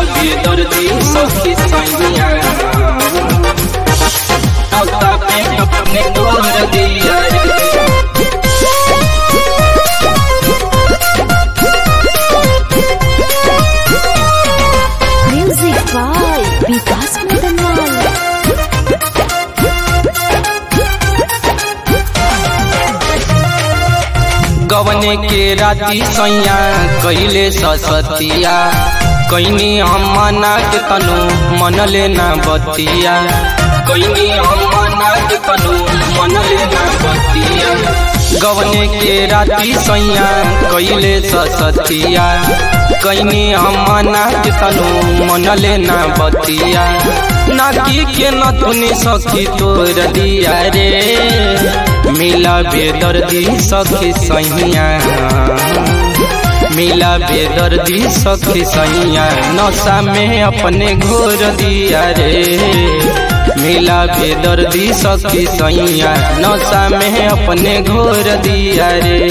बेदर्दी सखी सैया नौता पे अपने तोड़ दिया रे Music by Vikas Madanwal. गवने के राती सैया कैले ससतिया कैनी हम मना के तनु मन लेना बतिया कैनी हम मना के तनु मन लेना बतिया गवने के राती सैया कैले ससतिया कैनी हम मना के तनु मन लेना बतिया नाकी के नथुनी सखी तोर दिया रे मिला बेदर्दी सखी सैया मिला बेदर्दी सखी सैया नशा में अपने घोर दिया रे मिला बेदर्दी सखी सैया नशा में अपने घोर दिया रे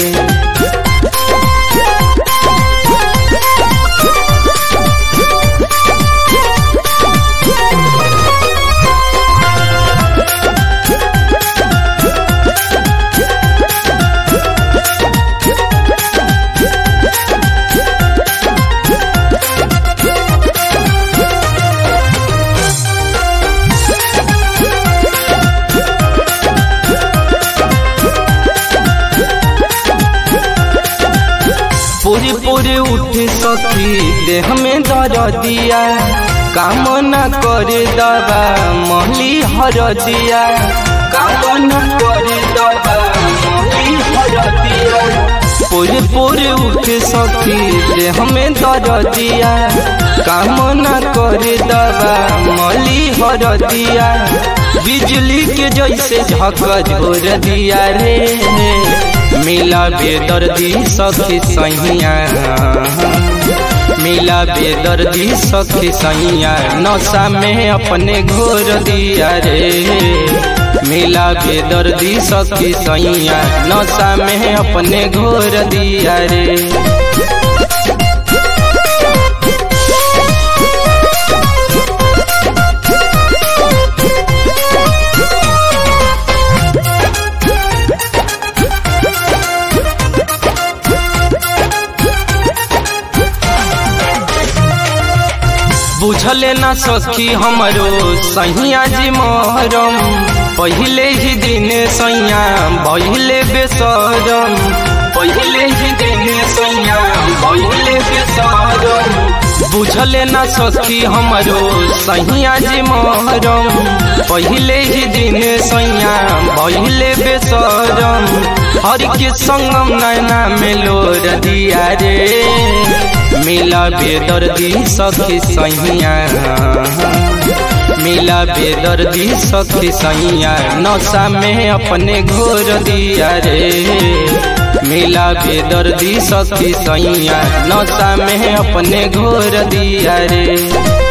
पूरी पूरी उठ सखी देह में दर दिया काम न करे दबा महली हर दिया काम न करे दबा महली हर दिया पूरी पूरी उठ सखी देह में दर दिया काम न करे दबा महली हर दिया बिजली के जैसे झक झोर दिया रे मिला बेदर्दी सखी सैया मिला बेदर्दी सखी सैया नशा में अपने घोर दिया रे मिला बेदर्दी सखी सैया नशा में अपने घोर दिया रे बुझले ना सखी हमरो सैया जी मोहरम पहले ही दिन सैया पहले बेसरम पहले ही दिन सैया पहले बेसरम बुझले ना सखी हमरो सैया जी मोहरम पहले ही दिन सैया पहले बेसरम हर के संगम नैना में लोर दिया रे मिला बेदर्दी सखी सैया मिला बेदर्दी सखी सैया नशा में अपने घोर दिया रे मिला बेदर्दी सखी सैया नशा में अपने घोर दिया रे